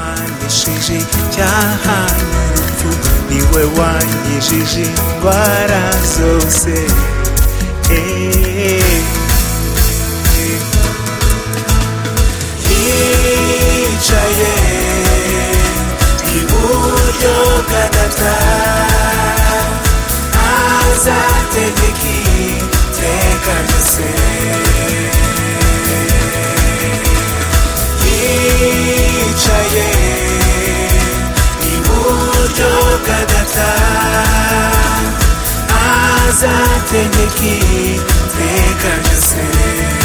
wankize icyaha n'urupfu niwe wankijije indwara zose Eh, eh. hicaye iburyo bwa data azategeka iteka ryose hicaye iburyo bwa data azategeka iteka ryose